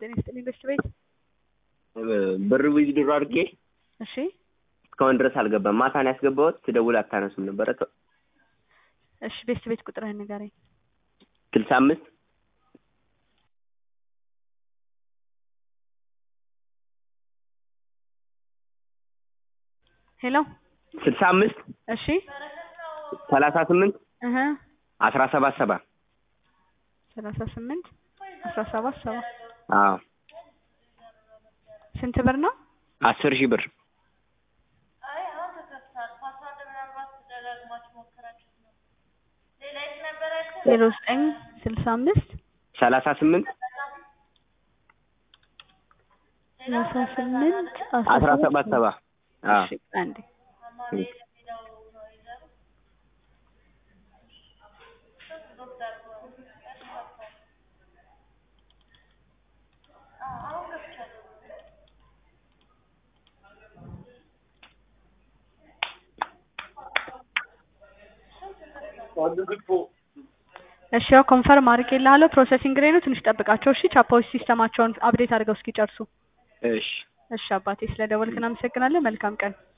ጤና ይስጥልኝ በሽት ቤት ብር ዊዝድሮ አድርጌ እሺ እስካሁን ድረስ አልገባም። ማታ ነው ያስገባሁት። ስደውል አታነሱም ነበረ። እሺ ቤስት ቤት ቁጥርህን ንገረኝ ስልሳ አምስት ሄሎ ስልሳ አምስት እሺ ሰላሳ ስምንት እህ አስራ ሰባት ሰባ ሰላሳ ስምንት አስራ ሰባት ሰባ አዎ ስንት ብር ነው? አስር ሺህ ብር ዜሮ ዘጠኝ ስልሳ አምስት ሰላሳ ስምንት ሰላሳ ስምንት አስራ ሰባት ሰባ አዎ እሺ አንዴ እሺ ያው ኮንፈርም አድርጌልሃለሁ። ፕሮሰሲንግ ላይ ነው። ትንሽ ጠብቃቸው እሺ። ቻፓዎች ሲስተማቸውን አፕዴት አድርገው እስኪጨርሱ። እሺ እሺ አባቴ፣ ስለ ደወልክ እናመሰግናለን። መልካም ቀን